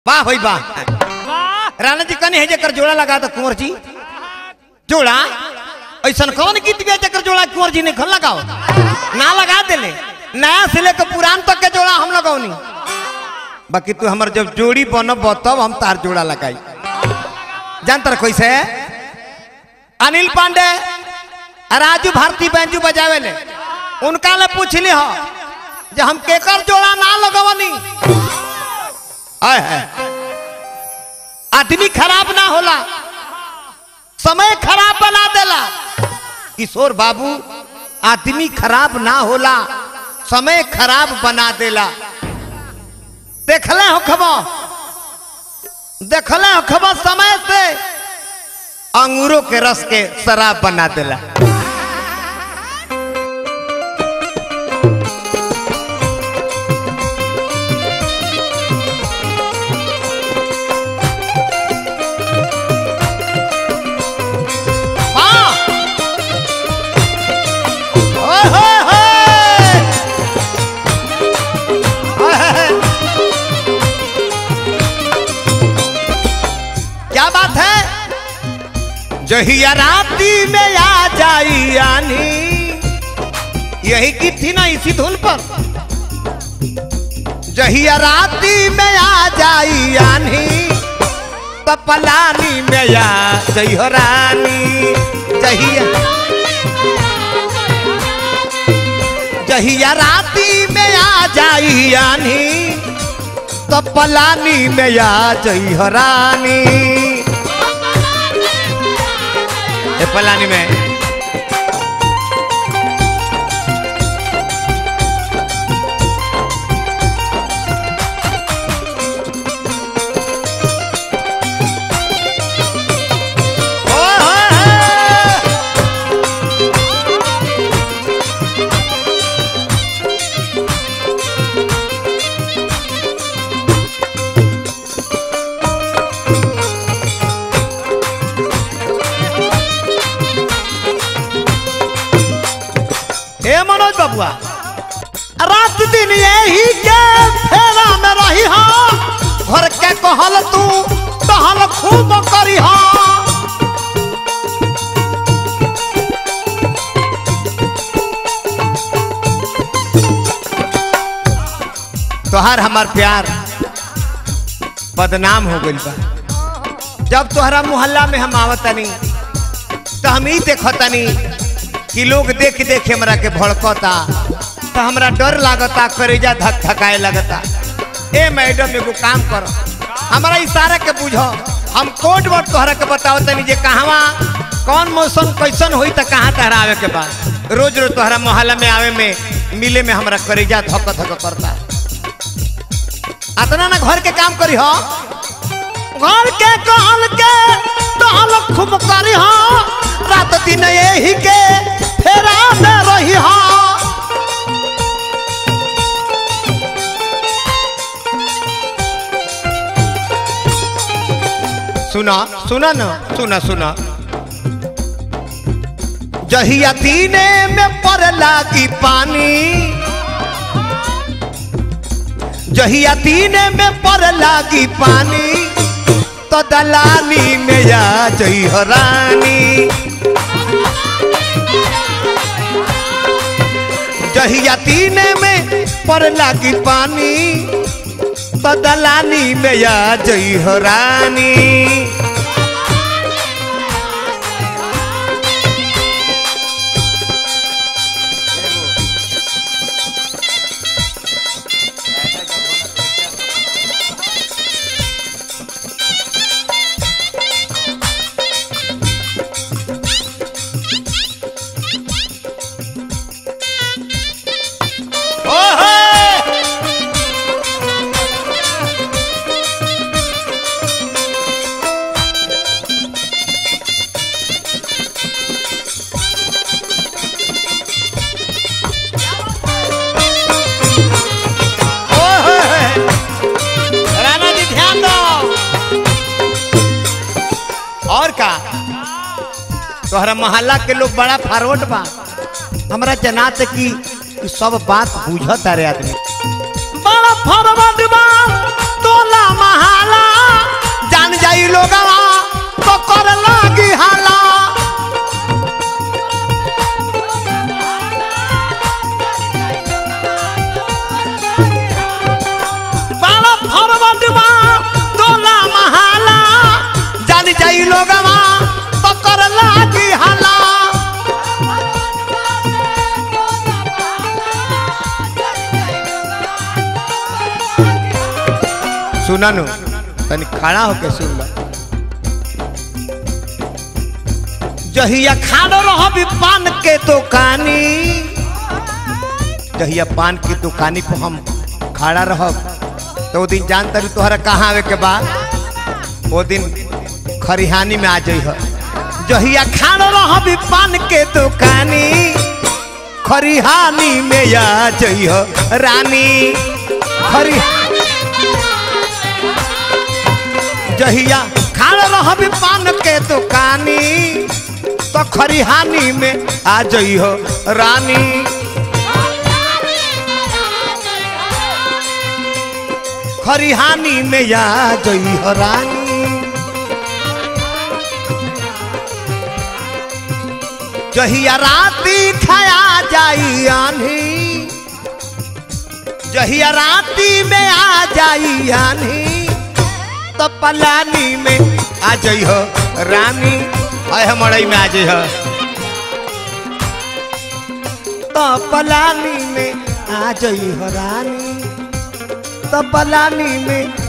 वाह भाई वाह राणा जी कने है जकर जोड़ा लगा तो कुंवर जी जोड़ा ऐसा कौन गीत गया जकर जोड़ा कुंवर जी ने खन लगाओ ना लगा देले नया से लेकर पुरान तक के जोड़ा हम लगौनी बाकी तू हमर जब जोड़ी बनब तब हम तार जोड़ा लगाई जानता रह कैसे अनिल पांडे राजू भारती बैंजू बजावे ले उनका ले पूछली हो जे हम केकर जोड़ा ना लगवनी आय है आदमी खराब ना होला समय खराब बना देला किशोर बाबू आदमी खराब ना होला समय खराब बना देला देखले हो खबर देखले हो खबर समय से अंगूरों के रस के शराब बना देला हाँ ओए होए होए ओए होए। क्या बात है जहिया राती में आ जाई आनी यही की थी ना इसी धुन पर जहिया राती में आ जाई आनी तो पलानी में या जई हो रानी जहिया जहिया राती में आ जाई आनी तो पलानी में या जई हो रानी ए पलानी में ओए होए होए। ए मनोज बबुआ रात दिन यही के फेरा में रही हा घर के कहल तू कहल खूब करी हा तोहार हमार प्यार बदनाम हो गइल बा जब तोहरा मोहल्ला में हम आवतनी तो हम ही देखतनी कि लोग देख देख हमरा के भड़कता तो हमरा डर लागता करेजा धक धकाए लगता ए मैडम एगो काम कर हमरा इशारा के बुझो हम कोड वर्ड तोहरा के बताओ तनी जे कहवा कौन मौसम कैसन होई त कहाँ तहरा आवे के बा रोज रोज तोहरा मोहल्ला में आवे में मिले में हमरा करेजा धक धक करता अतना ना घर के काम करी हो घर के कहल के कहल खूब करी हो रात दिन यही के फेरा में रही हो सुना सुना न सुना सुना जहिया दीने में पर लागी पानी जहिया दीने में पर लागी पानी तो दलानी में या जई हो रानी जहिया दीने में पर लागी पानी तो दलानी में या जई हो रानी ओहे! ओहे! राणा जी ध्यान दो और का तोहरा मोहल्ला के लोग बड़ा फॉरवर्ड बा हमरा जनात की ई सब बात बुझत रे आदमी बड़ा फॉरवर्ड बा तो टोला महाला जान जाई लोगवा तो कर लागी हाला बाला फरवटवा टोला महाला जान जाई लोगवा तो कर लागी हाला सुना नु तनी खड़ा होके सुन ला जहिया खाड़ो रह पान के दुकानी जहिया पान की दुकानी पर हम खड़ा रह तो वो दिन जानता रही तोहरा कहाँ आवे के बाद वो दिन खरिहानी में आ जाइ जहिया खाड़ो रह पान के दुकानी खरिहानी में आ जाइ रानी खरी जहिया खाड़ रहबी पान के दुकानी तो खरिहानी में आ जइहो रानी खरिहानी में आ जइहो रानी जहिया राती खाया जाई आन्ही जहिया राती में आ जाई आन्ही तो पलानी में आ जाइ हो रानी आय हमड़ई में आ जाइ हो तो पलानी में आ जाइ हो रानी तो पलानी में